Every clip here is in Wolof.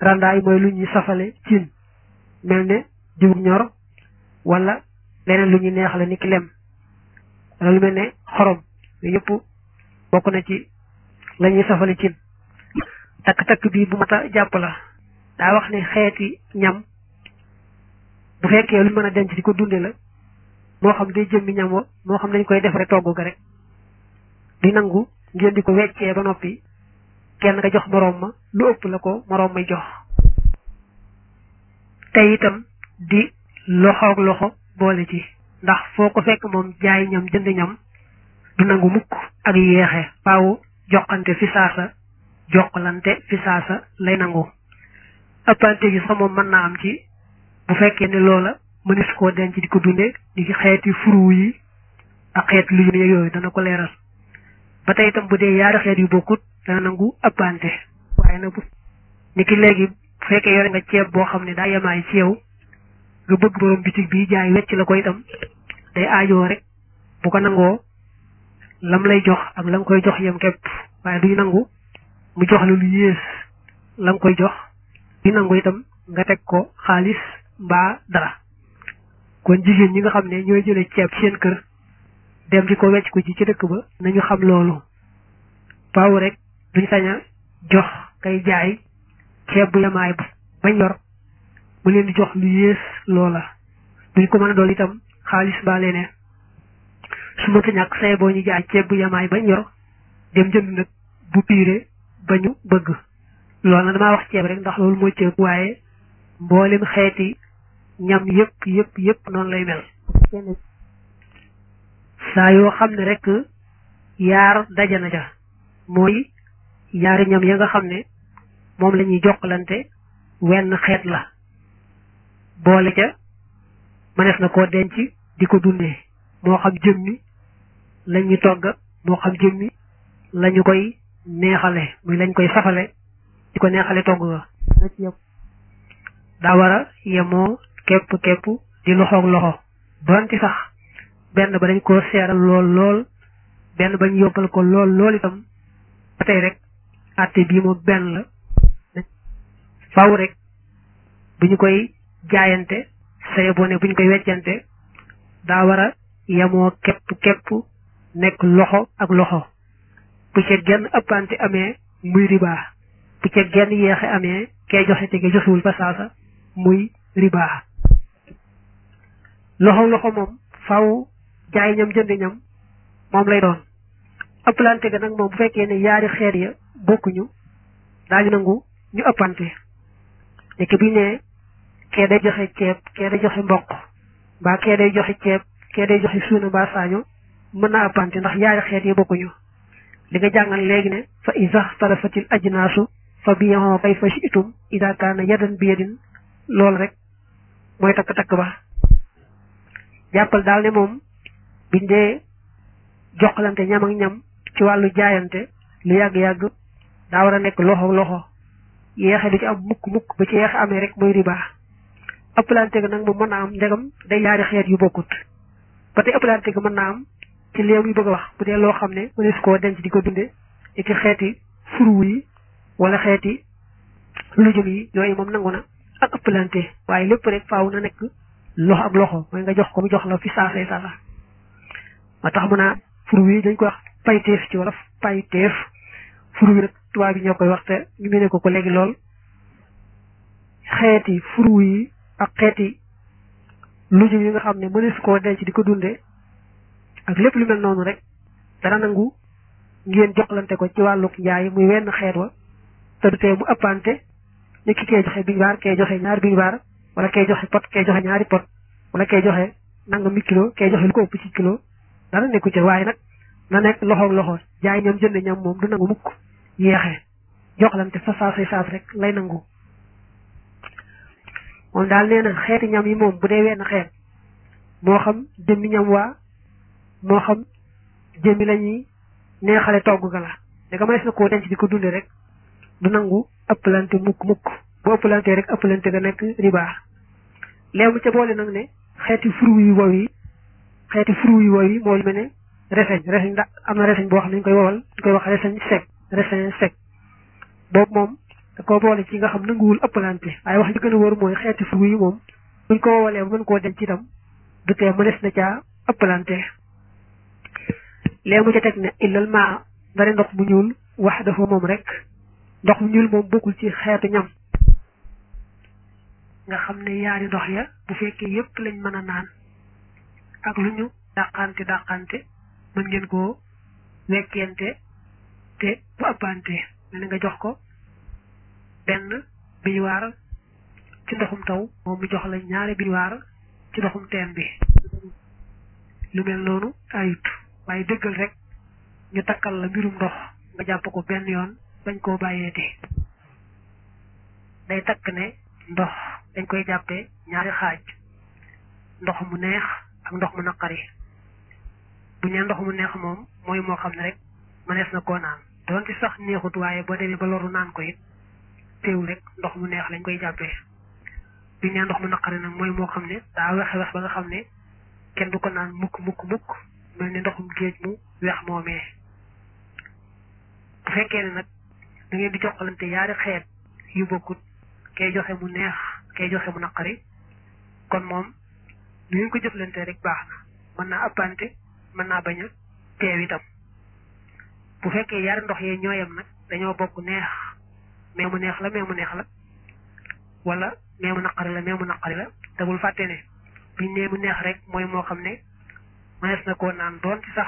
randaay mooy lu ñuy safale cin mel ne diw ñor wala leneen lu ñuy neexale ni ki lem wala lu mel ne xorom yooyu yëpp bokk na ci la ñuy safale cin takk-takk bii bu mat a jàpp la daa wax ne xeeti ñam bu fekkee lu mën a denc di ko dunde la moo xam day jëmmi ñam wa moo xam dañ koy defare togg ga rek di nangu ngeen di ko weccee ba noppi kenn nga jox moroom ma lu ëpp la ko moroom may jox te itam di loxoog loxo boole ci ndax foo ko fekk moom jaay ñam jënd ñam du nangu mukk ak yéexe faaw joxante fi saasa jokkalante fi saasa lay nangu ëppante gi sax moom mën naa am ci bu fekkee ne loola mënis koo denc di ko dunde di xeeti furu yi ak xeet lu yooyu dana ko leeral ba tey itam bu dee yaari xeet yu bokkut dana nangu ëppante waaye nag bu ni ki léegi bu fekkee yore nga ceeb boo xam ne daa yemaay ci yow nga bëgg borom bitig bi jaay wecc la ko itam day aajoo rek bu ko nangoo lam lay jox ak la nga koy jox yem képp waaye duy nangu mu jox la lu yées la nga koy jox di nangu itam nga teg ko xaalis mbaa dara kon jigéen ñi nga xam ne ñooy jëlee ceeb seen kër dem di ko wecc ko ci ci dëkk ba nañu xam loolu paaw rek duñ sañ a jox kay jaay ceeb bu yamaay bañ yor mu leen di jox lu yées loola duñ ko mën a dool itam xaalis mbaa leneen su ma ta ñàkk say boo ñu jaay ceeb bu yamaay bañ yor dem jënd nag bu piire bañu bëgg loolu na damaa wax ceeb rek ndax loolu mooy ceeb waaye mboolem xeeti ñam yëpp yëpp yëpp noonu lay mel saa yoo xam ne rek yaar daja na ja mooy yaari ñam ya nga xam ne moom la ñuy jokkalante wenn xeet la boole ca mënees na koo denc di ko dundee moo xam jëmmi lañ ñu togg moo xam jëmmi lañu koy neexale muy lañ koy safale di ko neexale togg ga daa war a yemoo képp képp di loxoog loxo donte sax benn ba dañ ko seeral lool lool benn bañ yobbal ko lool lool itam ba tey rek àtte bii moom benn la faw rek bu ñu koy jaayante saye boo ne bu ñu koy weccante daa war a yemoo képp képp nekk loxo ak loxo bu ca genn ëppante amee muy riba bu ca genn yeexe amee kee joxe te ke joxewul fa saasa muy riba loxo loxo moom faw jaay ñam jënd ñam moom lay doon ëppalante ga nag moom bu fekkee ne yaari xeet ya bokkuñu daañu nangu ñu ëppante nekk bi ne kee day joxe ceeb kee day joxe mboq mbaa kee day joxe ceeb kee day joxe suuna mbaa saaño mën naa ëppante ndax yaari xeet ya bokkuñu li nga jàngal léegi ne fa isa xtalafatil ajnaasu fa biyaxoo kay fa shiitum ida kaana yadan bi yadin loolu rek mooy takk-takk ba jàppal daal ne moom biñ dee joxalante ñam ak ñam ci wàllu jaayante lu yàgg-yàgg daa war a nekk loxo loxo yeexe du ci am mukk mukk ba ci yeexe amee rek mooy riba ëppalante ga nag moom mën naa am ndegam day yaari xeet yu bokkut ba tey ëppalante ga mën naa am ci léew yu bëgg a wax bu dee loo xam ne mënees koo denc di ko dunde ci xeeti furu yi wala xeeti lujum yi yooyu moom nangu na ak ëppalante waaye lépp rek faaw na nekk loxo ak loxo mooy nga jox ko mu jox la fi saasay sala ma tax mu naa furu yi dañ koy wax payteef ci wolof payteef furu yi nag tubaab yi ñoo koy wax te ñu mene ko ko léegi lool xeeti furu yi ak xeeti lujum yi nga xam ne mënees koo denc di ko dunde ak lépp lu mel noonu rek dana nangu ngeen joxlante ko ci wàlluk njaay muy wenn xeet wa te du tee mu ëppante ni ki kee joxe biñ baar kee joxe ñaari biñ baar wala kee joxe pot kee joxe ñaari pot wala kee joxe nangam mi kilo kee joxe lu ko ëpp ci kilo dara nekku ci waaye nag na nekk loxoog loxo jaay ñam jënd ñam moom du nangu mukk yeexe joxlante fa saasay saas rek lay nangu moom daal nee na xeeti ñam yi moom bu dee wenn xeet moo xam jëmmi ñam waa moo xam jëmmi la ñuy neexale togg ga la danga mënees na koo denc di ko dunde rek du nangu ëppalante mukk mukk bu ëppalante rek ëppalante ga nekk riba léegi mu ca boole nag ne xeeti furu yi wow yi xeeti furu yi wow yi moo lu mel ne reseñ reseñ ndax am na reseñ boo xam ne ñu koy wowal ñu koy wax reseñ sec reseñ sec boobu moom da koo boole ci nga xam nanguwul ëppalante waaye wax ji gën a wóor mooy xeeti fruit yi moom buñ ko woowalee ba mën koo denc itam du tee mënees na caa ëppalante léegi mu ca teg ne illal maa ndari ndox mu ñuul wax dafa moom rek ndox mu ñuul moom bokkul ci xeetu ñam nga xam ne yaari ndox ya bu fekkee yépp lañ mën a naan ak lu ñu dàqante dàqante mën ngeen koo wekkente te bu ëppante mel nga jox ko benn biñuwaar ci ndoxum taw moom mu jox la ñaari biñuwaar ci ndoxum teen bi lu mel noonu ayut waaye dëggal rek ñu takkal la mbirum ndox nga jàpp ko benn yoon bañ koo bàyyeeti day takk ne ndox dañ koy jàppee ñaari xaaj ndox mu neex ak ndox mu naqari bu ñu ndox mu neex moom mooy moo xam ne rek mënees na koo naan doonte sax neexut waaye boo demee ba loru naan ko it teewul rek ndox mu neex lañ koy jàppee bu ñu ndox mu naqari nag mooy moo xam ne daa wex wex ba nga xam ne kenn du ko naan mukk mukk mukk mel ni ndoxum géej mu weex moomee bu fekkee ne nag da ngeen di joxalante yaari xeet yu bokkut kay joxe mu neex kay joxe mu naqari kon moom lu ngeen ko jëflante rek baax na mën naa appante mën naa bañ a teew itam bu fekkee yaari ndox yee ñooyam nag dañoo bokk neex mais mu neex la mais mu neex la wala mais mu naqari la mais mu naqari la te bul fàtte ne biñ nee mu neex rek mooy moo xam ne mënees na koo naan doon ci sax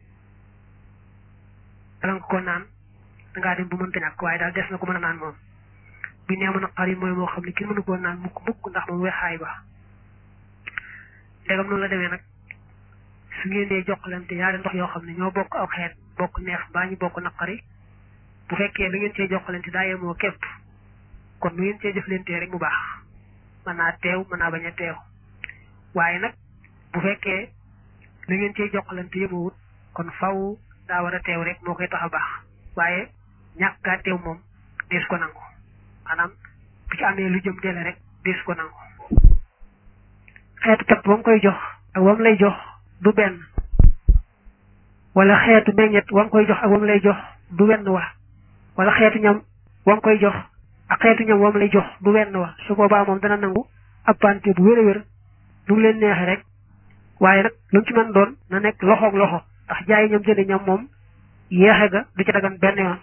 bala nga koo naan dangaa dem bu mënta ñàkk waaye daal des na ko mën a naan moom bi nee mu naqari mooy moo xam ne kenn mënu koo naan mukk mukk ndax moom weexaay ba ndegam noonu la demee nag su ngeen dee jokkalante yaari ndox yoo xam ne ñoo bokk aw xeet bokk neex baa ñu bokk naqari bu fekkee da ngeen cee jokkalante daa yemoo képp kon nu ngeen cee jëflantee rek mu baax mën naa teew mën naa bañ a teew waaye nag bu fekkee da ngeen cee jokkalante yemoowut kon faw daa war a teew rek moo koy tax a baax waaye ñàkk gaa teew moom dees ko nangu maanaam bu ci amee lu jëm dele rek dees ko nangu xeetu pepp ba mu koy jox ak wam lay jox du benn wala xeetu meññet wam koy jox ak wam lay jox du wenn wa wala xeetu ñam wam koy jox ak xeetu ñam wam lay jox du wenn wa su boobaa moom dana nangu appante bu wér a wér nu mu leen neexee rek waaye nag lu mu ci mën doon na nekk loxoog loxo ndax jaay ñam jënd ñam moom yeexe ga du ci dagan benn yoon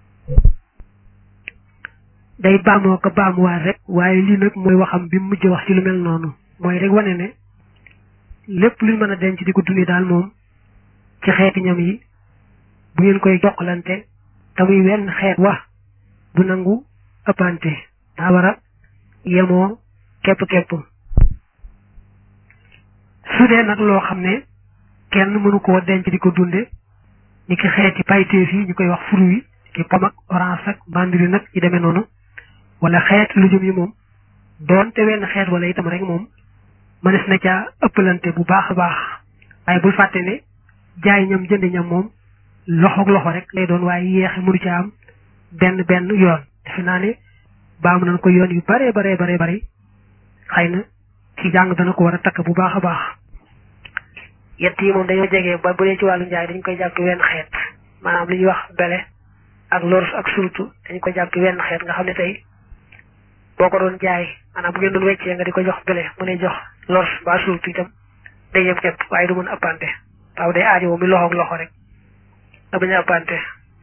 day baamoo ko baamuwaat rek waaye lii nag mooy waxam bi mujj wax ci lu mel noonu mooy rek wane ne lépp luñ mën a denc di ko dundi daal moom ci xeeti ñam yi bu ngeen koy jokkalante te muy wenn xeet wax du nangu ëppante daa war a yemoo képp-képp su dee nag loo xam ne kenn mënu koo denc di ko dunde ni ki xeeti payteef yi ñu koy wax fruit yi ki pom ak orange ak mandarine nag yi demee noonu wala xeet lu jëm yi moom doon te wenn xeet wala itam rek moom mënees na caa ëppalante bu baax a baax waaye bul fàtte ne jaay ñam jënd ñam moom loxoog loxo rek lay doon waaye yeexe mënu ca am benn benn yoon defe naa ne baamu nañ ko yoon yu bare bare bare bari xëy na ci jàng dana ko war a takk bu baax a baax yett yi moom dañoo jege ba bu dee ci wàllu njaay dañ koy jàpp wenn xeet maanaam li ñuy wax bele ak lors ak surtout dañ ko jàpp wenn xeet nga xam ne tey boo ko doon jaay maanaam bu ngeen doon weccee nga di ko jox bele mu lay jox lors ba surtout itam day yem képp waaye du mën a ëppante waaw day aajo mi loxoog loxo rek nga bañ a ëppante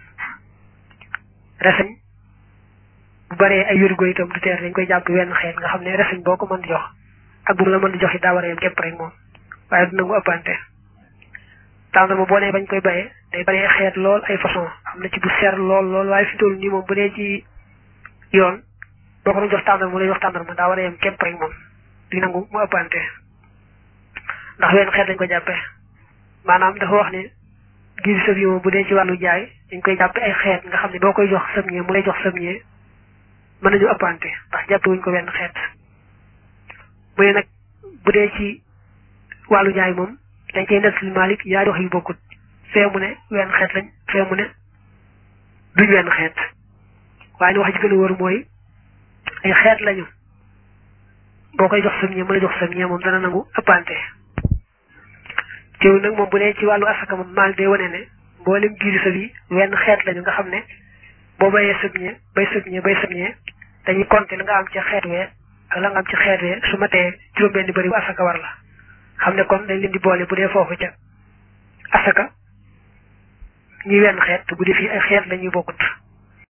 reseñ bu baree ay wérgo itam du teer dañ koy jàpp wenn xeet nga xam ne reseñ boo ko mën di jox ak bu mu la mën di jox it daa war a yem képp rek moom waaye du nangu ëppante tàndarma boo nee bañ koy bayee day baree xeet lool ay façon am na ci bu ser lool lool waaye fi toll nii moom bu dee ci yoon boo ko doon jox tàndarma mu lay jox tàndarma daa war a yem képp rek moom di nangu mu ëppante ndax wenn xeet lañ ko jàppee maanaam dafa wax ne gis sëb yi moom bu dee ci wàllu jaay dañ koy jàppe ay xeet nga xam ne boo koy jox sëmñee mu lay jox sëmñee mën nañu ëppante ndax jàppe wuñ ko wenn xeet mu ne nag bu dee ci wàllu jaay moom dañ cay nettali Malik yaari wax yu bokkut fee mu ne wenn xeet lañ fee mu ne duñ wenn xeet waaye li wax ji gën a wër mooy ay xeet lañu boo koy jox sëmñee mu lay jox sëmñee moom dana nangu ëppante teewul nag moom bu dee ci wàllu asaka moom maal day wane ne mboolem giiri sa bi wenn xeet lañu nga xam ne boo bayee sëbñee bay sëbñee bay sëbñee dañuy compter la nga am ci xeet wee ak la nga am ci xeet wee su ma tee juróom-benn bëri bu asaka war la xam ne kon dañ leen di boole bu dee foofu ca asaka ñuy wenn xeet te bu dee fii ay xeet la ñuy bokkut